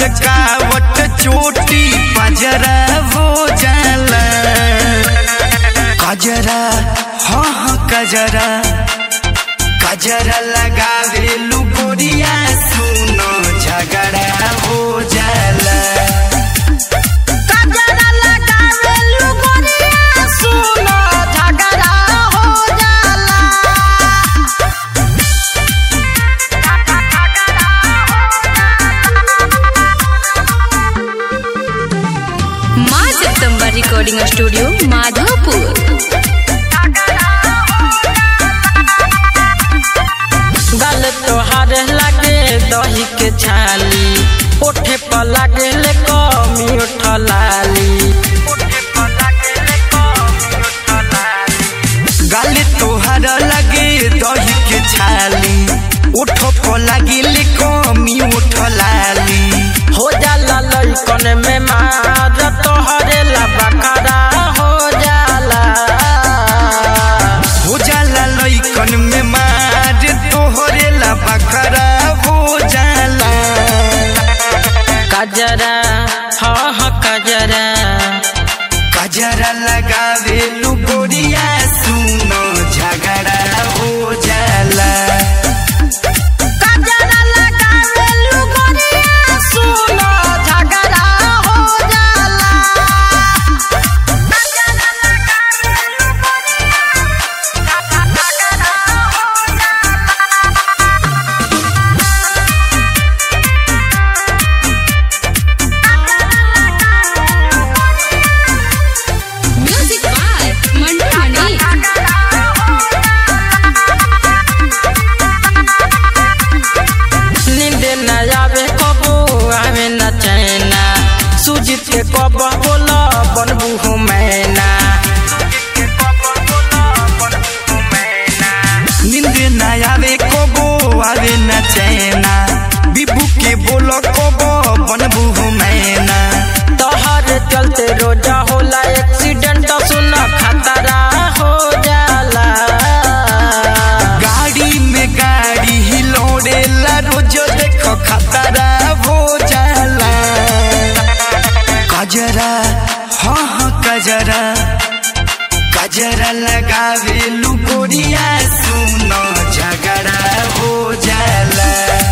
लचकावट चोटी पजरा हो जाला कजरा हाँ हाँ कजरा कजरा लगावे लुगोरिया सुनो झगड़ा हो जाला कजरा लगावे लुगोरिया सुनो झगड़ा हो जाला माँ जगदम्बा रिकॉर्डिंग स्टूडियो माधोपुर गल तोहार लागे दही के छाली ओठे पर लागे ले कमी उठलाली गाली तोहर लगे दही के छाली उठो को लगिल कमी उठलाली हो जाला लइकन में मार तोहरे ला बकरा हो जाला हो जाला लइकन में मार तोहरे ला बकरा हो जाला कजरा हाँ हाँ कजरा कजरा लगावे लुगोरिया सुनो झगड़ा हो जाला कजरा लगावे लुगोरिया सुनो झगड़ा हो जाला कजरा लगावे लुगोरिया झगड़ा हो म्यूजिक बाय मंटू मणि नींद न आवे कबो आवे न चैना सुजीत के कब बोला बनबू हो मैना नींद ना आवे कबो आवे न चैना बिबू के बोलो कबो बनबू हो मैना तोहर चलते रोजा होला एक्सीडेंट सुन खतरा हो जाला गाड़ी में गाड़ी हिलोड़ेला रोज देखो खतरा हो जाला कजरा हाँ हाँ कजरा कजरा लगावे लुगोरिया सुनो झगड़ा हो जाला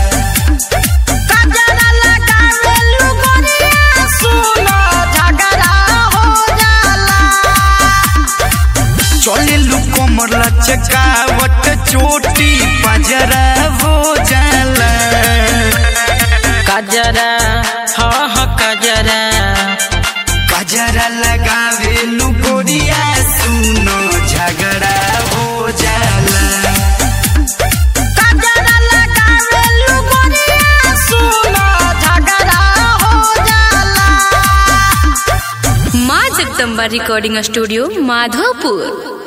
कजरा लगावे लुगोरिया सुनो झगड़ा हो जाला चले लुको मरला चकावट चोटी पजरा हो जाला कजरा हाँ हाँ कजरा कजरा लगावे लुगोरिया सुनो झगड़ा हो जाला कजरा लगावे लुगोरिया सुनो झगड़ा हो जाला माँ जगदम्बा रिकॉर्डिंग स्टूडियो माधोपुर